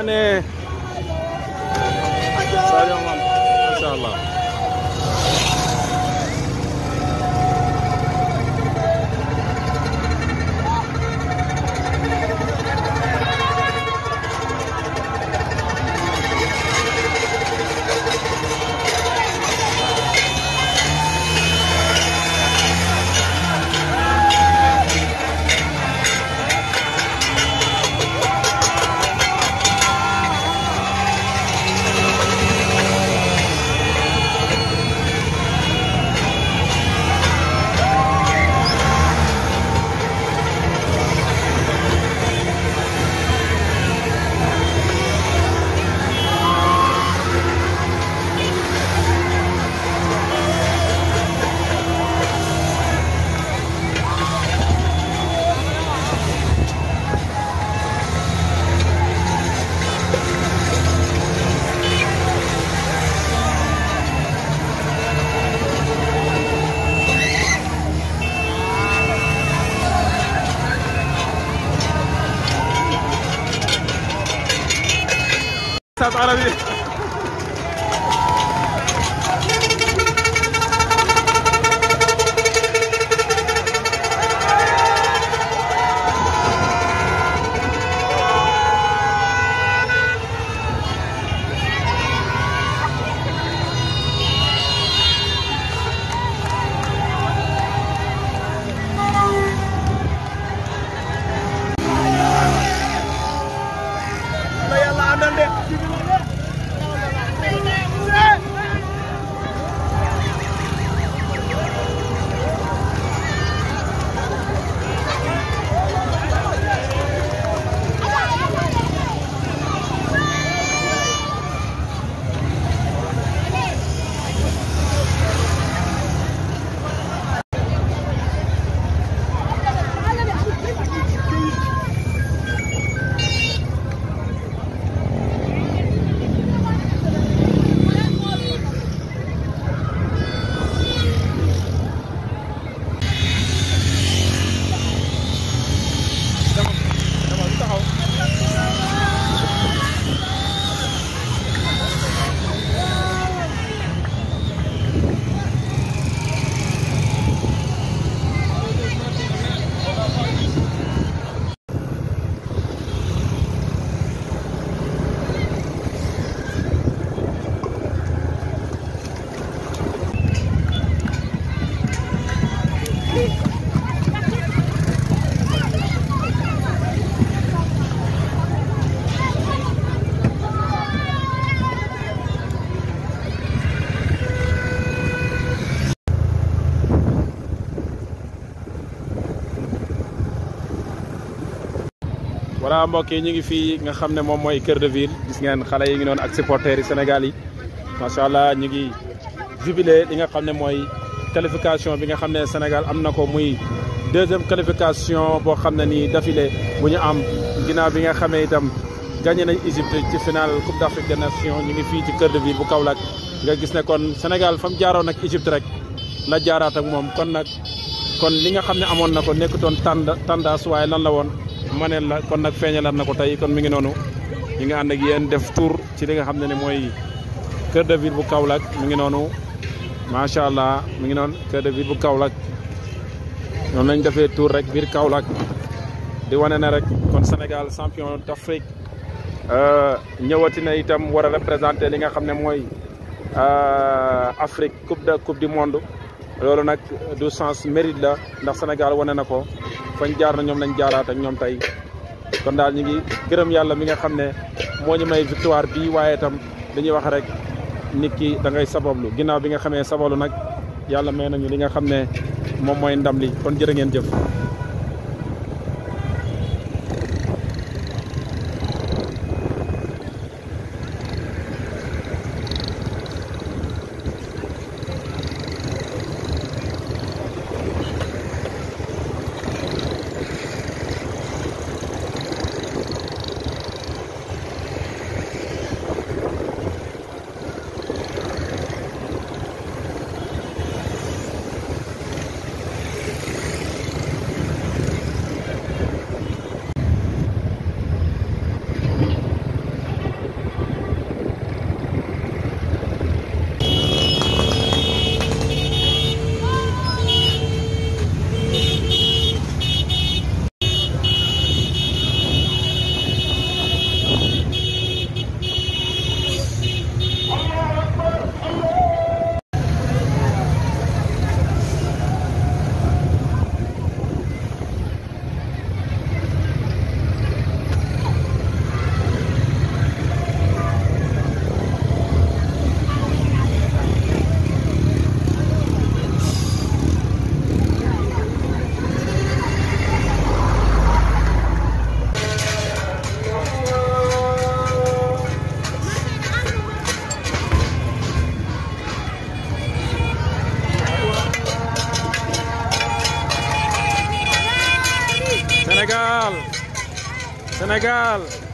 Mané Sadio Mané macha allah Stade Arabi la yàlla àndal de voilà mbokk yi ñu ngi fii nga xam ne moom mooy Cœur de Ville gis ngeen xale yi ngi noonu ak supporters yi Sénégal yi macha allah ñu ngi jubilé li nga xam ne mooy qualification bi nga xam ne Sénégal am na ko muy deuxième qualification boo xam ne nii d'affilée bu ñu am ginnaaw bi nga xamee itam gagné nañ Égypte ci finale Coupe d'Afrique des Nations ñu ngi fii ci Cœur de Ville bu Kaolack nga gis ne kon Sénégal fa mu jaaroon ak Égypte rek la jaaraat ak moom kon nag kon li nga xam ne amoon na ko nekkutoon tànd tàndaas waaye lan la woon maneel la kon nag feeñalaat na ko tey kon mi ngi noonu ñu ngi ànd ak yéen def tour ci li nga xam ne ne mooy Cœur de Ville bu Kaolack mi ngi noonu macha allah mi ngi noonu Cœur de Ville bu Kaolack noonu lañ defee tour rek biir Kaolack di wane ne rek kon Sénégal champion d'Afrique ñëwati na itam war a représenter li nga xam ne mooy Afrique coupe de coupe du monde loolu nag du sens mérite la ndax Sénégal wane na ko fañ jaar na ñoom lañ jaaraat ak ñoom tey kon daal ñu ngi gërëm yàlla mi nga xam ne moo ñu may victoire bii waaye itam dañuy wax rek nit ki da ngay sabablu ginnaaw bi nga xamee sabablu nag yàlla may nañu li nga xam ne moom mooy ndam li kon jërë ngeen jëf. Sénégal